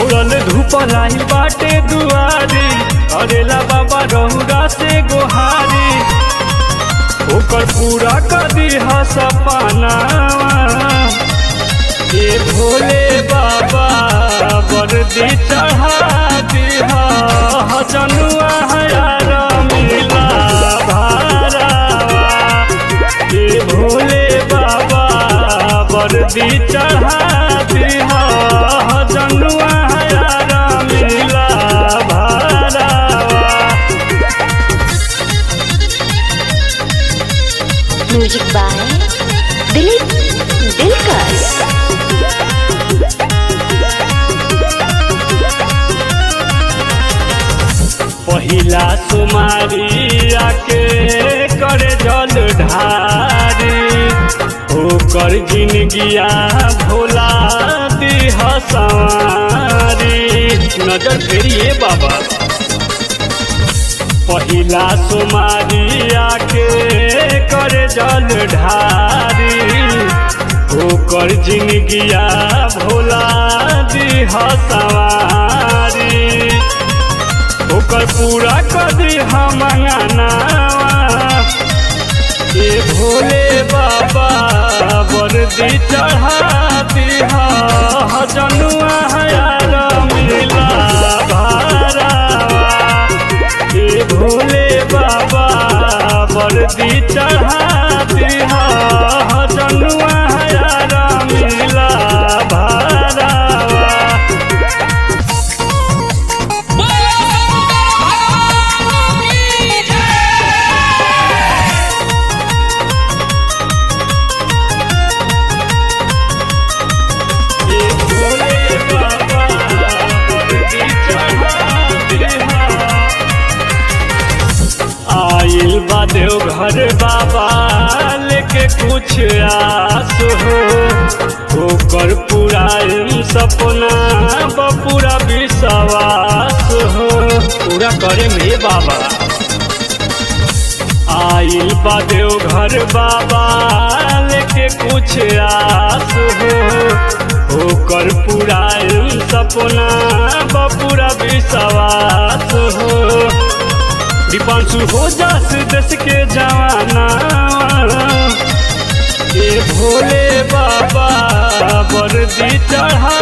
उड़ल धूप लाई बाटे दुआरी अरेला बाबा रहुरा से गोहारी ओकर पूरा कदी सपना ये भोले बाबा वर्दी चढ़ा दिहा जनुआ हयार मिला भारावा ये भोले बाबा वर्दी चढ़ा दिहा जनुआ हयार मिला भारावा म्यूजिक बाय दिलीप दिलकर पहिला सुमारी आके करे जल ढारी ओकर जिनगिया भोला दिह सवारी नजर फेरिए बाबा पहिला सुमारी आके करे जल ढारी ओकर जिनगिया भोला दिह सवारी ओकर पूरा कदी हम ये भोले बाबा वर्दी चढ़ा दिहा जनुआ हयार मिला भारावा ये भोले बाबा वर्दी चढ़ा दिहा जनुआ हयार मिला भारावा ये भोले बाबा वर्दी चढ़ा दिहा आइल बा देवघर बाबा लेके कुछ आस हो ओकर पूरा सपना बपूरा विश्वास हो पूरा करे में बाबा आइल बा देवघर बाबा लेके कुछ आस हो ओकर पूरा सपना बपूरा विश्वास हो दीपांशु हो जास देश के जवाना ये भोले बाबा वर्दी चढ़ा